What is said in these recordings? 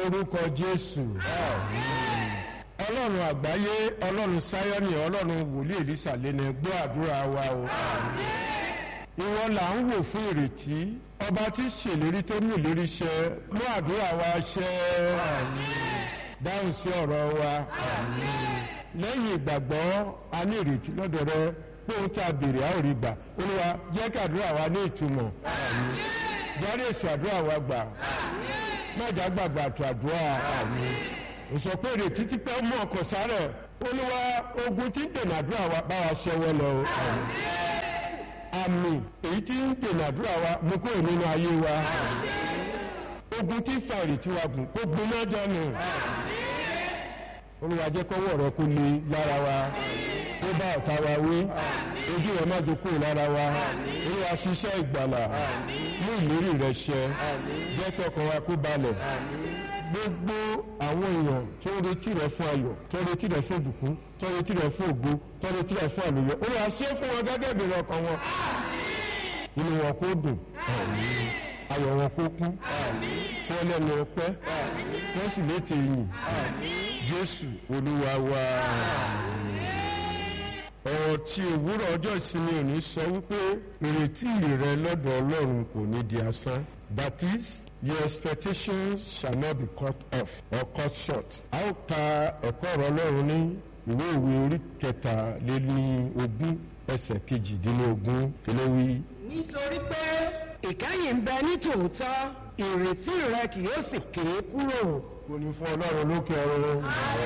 orúkọ jésù ọlọ́run àgbáyé ọlọ́run sáyọ́nì ọlọ́run wòlíì èlísà lẹ́nu gbọ́ àdúrà wa o ìwọ là ń wò fún ìrètí ọba tí ṣèlérí tó mú ìlérí ṣẹ mú àdúrà wa ṣẹ dáhùn sí ọ̀rọ̀ wa lẹ́yìn ìgbàgbọ́ a ní ìrètí lọ́dọ̀ rẹ pé ohun tí a béèrè a ò rí gbà olúwa jẹ́ kí àdúrà wa ní ìtumọ̀ jáde èsì àdúrà wa gbà mẹ́jà gbàgbà tó àdúrà òsọ pé ìrètí ti pẹ́ mú ọkọ̀ sáré olúwa ogun tí ń dènà àdúrà wa bá wa ṣẹ́wọ́ lọ o àmì èyí tí ń dènà àdúrà wa mú kúrò nínú ayé wa ogun tí ń fa ìrètí wa gùn kó gbiná jọnù olúwa jẹ́ kọ́wọ́ rẹ kó le lára wa kó bá ọ̀tá wa wí ojú rẹ má jókòó lára wa olúwa ṣiṣẹ́ ìgbàlà mú ìlérí rẹ ṣẹ jẹ́ kí ọkàn wa kó balẹ̀ gbogbo àwọn èèyàn tó ń retí rẹ fún ayọ̀ tó ń retí rẹ fún ìbùkún tó ń retí rẹ fún ògo tó ń retí rẹ fún àlùyọ olúwa ṣe fún wọn gẹ́gẹ́ bí ọkàn wọn inú wọn kó dùn ayọ̀ wọn kó kún wọn lẹ́nu ọpẹ́ wọ́n sì létí yìn jésù olúwa wa ọ̀rọ̀ tí òwúrọ̀ ọjọ́ ìsinmi òní sọ wípé ìrètí rẹ lọ́dọ̀ ọlọ́run kò ní di asán that is your expectations shall not be cut off or cut short. a ó ka ẹ̀kọ́ ọ̀rọ̀ ọlọ́run ní ìwé ìwé orí kẹtàléní ogún ẹsẹ̀ kejìdínlógún kìlówí. nítorí pé ìkẹyìn ń bẹ ní tòótọ́ ìrètí rẹ kì yóò sì ké kúrò. kò ní fún ọlọ́run lókè ọ̀run.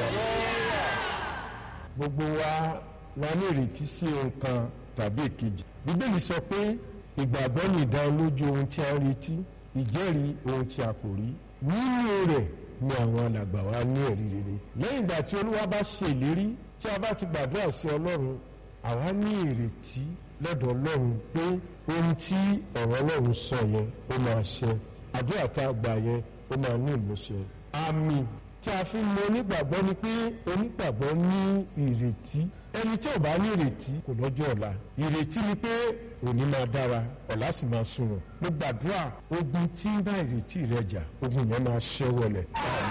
gbogbo wa la ní ìrètí sí nǹkan tàbí èkejì. bíbélì sọ pé ìgbàgbọ́ ní ìdánilójú ohun tí a ń retí ìjẹ́rìí ohun tí a kò rí nínú rẹ̀ ni àwọn alàgbà wa ní ẹ̀rí rere lẹ́yìn ìgbà tí olúwa bá ṣe ìlérí tí a bá ti gbàdúrà sí ọlọ́run àwa ní ìrètí lọ́dọ̀ ọlọ́run pé ohun tí ọ̀rọ̀ ọlọ́run sọ yẹn ó máa ṣẹ àdúrà tá a gbà yẹn ó máa ní ìmúṣẹ àmì tí a fi mọ onígbàgbọ́ ni pé onígbàgbọ́ ní ìrètí ẹni tí ò bá ní ìrètí kò lọ́jọ́ ọ̀la ìrètí ni pé òní máa dára ọ̀la sì máa sunwọ̀n mo gbàdúrà ogun tí ń bá ìrètí rẹ jà ogun yẹn máa ṣẹ́ wọlẹ̀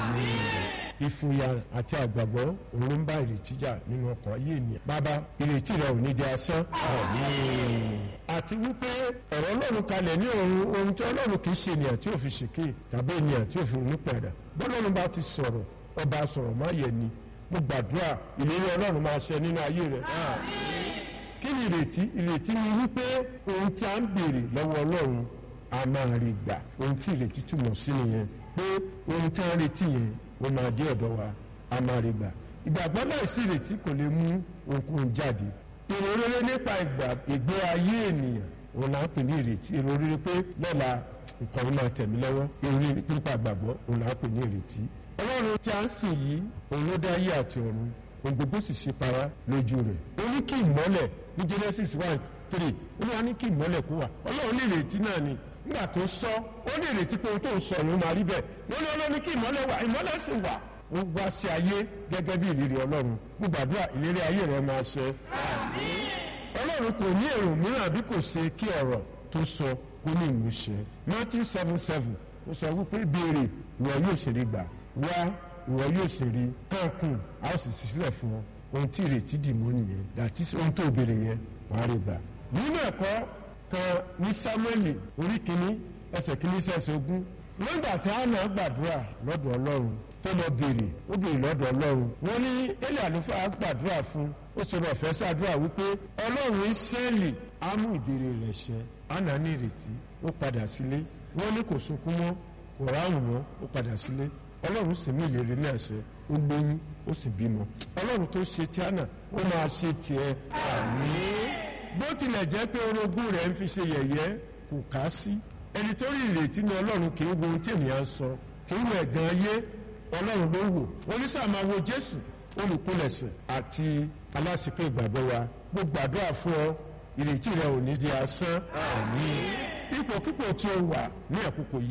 ìfòyà àti àgbàgbọ́ òun ló ń bá ìrètí jà nínú ọkàn ayé ènìyàn bàbá ìrètí rẹ ò ní di asán àti wípé ọ̀rọ̀ ọlọ́run kalẹ̀ ní ohun ohun tí ọlọ́run kì í ṣe ènìyàn tí ò fi ṣèké tàbí ènìyàn tí ò fi ronú padà bọ́lọ́run bá ti sọ̀rọ̀ ọba sọ̀rọ̀ má yẹ ni mo gbàdúrà ìlérí ọlọ́run máa ṣẹ nínú ayé rẹ kí ni ìrètí ìrètí ni wípé ohun tí a ń béèrè lọ́wọ́ ọlọ́run a máa rí gbà ohun tí ìrètí túmọ̀ sí nìyẹn pé ohun tí a ń retí yẹn ó máa dé ọ̀dọ̀ wa a máa rí gbà ìgbàgbọ́ náà sí ìrètí kò lè mú ohunkóhun jáde èrò rere nípa ìgbé ayé ènìyàn òun là ń pè ní ìrètí èrò rere pé lọ́la nǹkan yìí máa tẹ̀mí lọ́wọ́ èrò rere nípa ìgbàgbọ́ òun là ń pè ní ìrètí ọlọ́run tí a ń sìn yìí òun ló dá ayé àti ọ̀run ohun gbogbo sì ṣe para lójú rẹ̀ ó ní kí ìmọ́lẹ̀ ní Genesis one three ó ní wá ní kí ìmọ́lẹ̀ kó wà ọlọ́run ní ìrètí náà ni nígbà tó sọ ó ní ìrètí pé ohun tó ń sọ ló máa rí bẹ́ẹ̀ wọ́n ní ọlọ́run ní kí ìmọ́lẹ̀ wà ìmọ́lẹ̀ sì wà ó wá sí ayé gẹ́gẹ́ bí ìlérí ọlọ́run gbàdúrà ìlérí ayé rẹ̀ máa ṣẹ. ọlọ́run kò ní èrò mìíràn bí kò ṣe kí ọ̀rọ̀ tó sọ kó ní ìmúṣẹ Matthew seven seven ó sọ wípé béèrè ìwọ yóò ṣe rí gbà wá ìwọ yóò sì rí káàkùn a ó sì sílẹ̀ fún ọ ohun tí ìrètí dì mọ́ nìyẹn dàtí ohun tó béèrè yẹn wàá rí gbà. nínú ẹ̀kọ́ kan ní Sámúẹ́lì orí kìíní ẹsẹ̀ kìíní sẹ́sẹ̀ ogún nígbà tí Hánà gbàdúrà lọ́dọ̀ Ọlọ́run tó lọ béèrè ó béèrè lọ́dọ̀ Ọlọ́run wọ́n ní Élì àlùfáà gbàdúrà fún ó sọ ọ̀fẹ́ sàdúrà wípé Ọlọ́run Ísírẹ́lì á mú ìbéèrè rẹ̀ ṣẹ Hánà ní ìrètí ó padà sílé wọ́n ní kò sunkún mọ́ kò ráhùn mọ́ ó padà sílé ọlọ́run sì mú ìlérí náà ṣẹ ó lóyún ó sì bímọ ọlọ́run tó ṣe tí àná ó máa ṣe tiẹ̀ àmín bó tilẹ̀ jẹ́ pé orogún rẹ̀ ń fi ṣe yẹ̀yẹ́ kò ká sí ẹni tó rí ìrètí ní ọlọ́run kì í wo ohun tí ènìyàn sọ kì í wo ẹ̀gàn ayé ọlọ́run ló wò oníṣà máa wo jésù olùkúlẹ̀ṣẹ̀ àti aláṣepé ìgbàgbọ́ wa mo gbàdúrà fún ọ ìrètí rẹ ò ní di asán àmín ipòkípò tí o wà ní àkókò yìí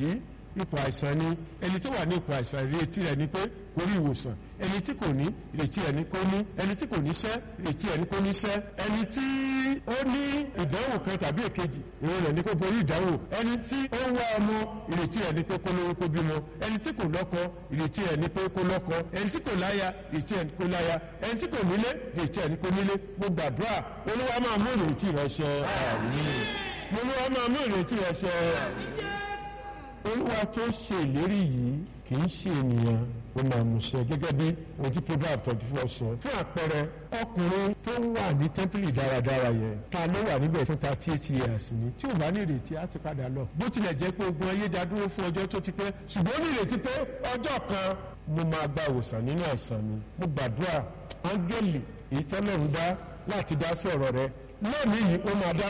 ipò àìsàn ni ẹni tó wà ní ipò àìsàn ìrètí rẹ̀ ni pé kó rí ìwòsàn ẹni tí kò ní ìrètí rẹ̀ ni kó ní ẹni tí kò níṣẹ́ ìrètí rẹ̀ ni kó níṣẹ́ ẹni tí ó ní ìdánwò kan tàbí èkejì èrò rẹ̀ ni kó borí ìdánwò ẹni tí ó ń wá ọmọ ìrètí rẹ̀ ni pé kó lówó kó bímọ ẹni tí kò lọ́kọ ìrètí rẹ̀ ni pé kó lọ́kọ ẹni tí kò láya ìrètí rẹ̀ ni kó láya ẹni tí kò nílé ìrètí rẹ̀ ni kó nílé mo gbàdúrà olúwa máa mú ìrètí rẹ̀ ṣẹ àmín olúwa máa mú ìrètí rẹ̀ ṣẹ olúwa tó ṣe ìlérí yìí kì í ṣe ènìyàn ó máa mú ṣẹ gẹ́gẹ́ bí ojú proverb twenty four sọ. fún àpẹẹrẹ ọkùnrin tó wà ní tẹ́ḿpìlì dáradára yẹn ta ló wà níbẹ̀ fún thirty eight years ni tí ò bá ní ìrètí á ti padà lọ. bó tilẹ̀ jẹ́ pé ogun ayé dá dúró fún ọjọ́ tó ti pẹ́ ṣùgbọ́n ó ní ìrètí pé ọjọ́ kan mo máa gba ìwòsàn nínú àìsàn mi mo gbàdúrà áńgẹ́lì èyí tọ́lọ́run dá láti dá sí ọ̀rọ̀ rẹ lónìí yìí ó máa dá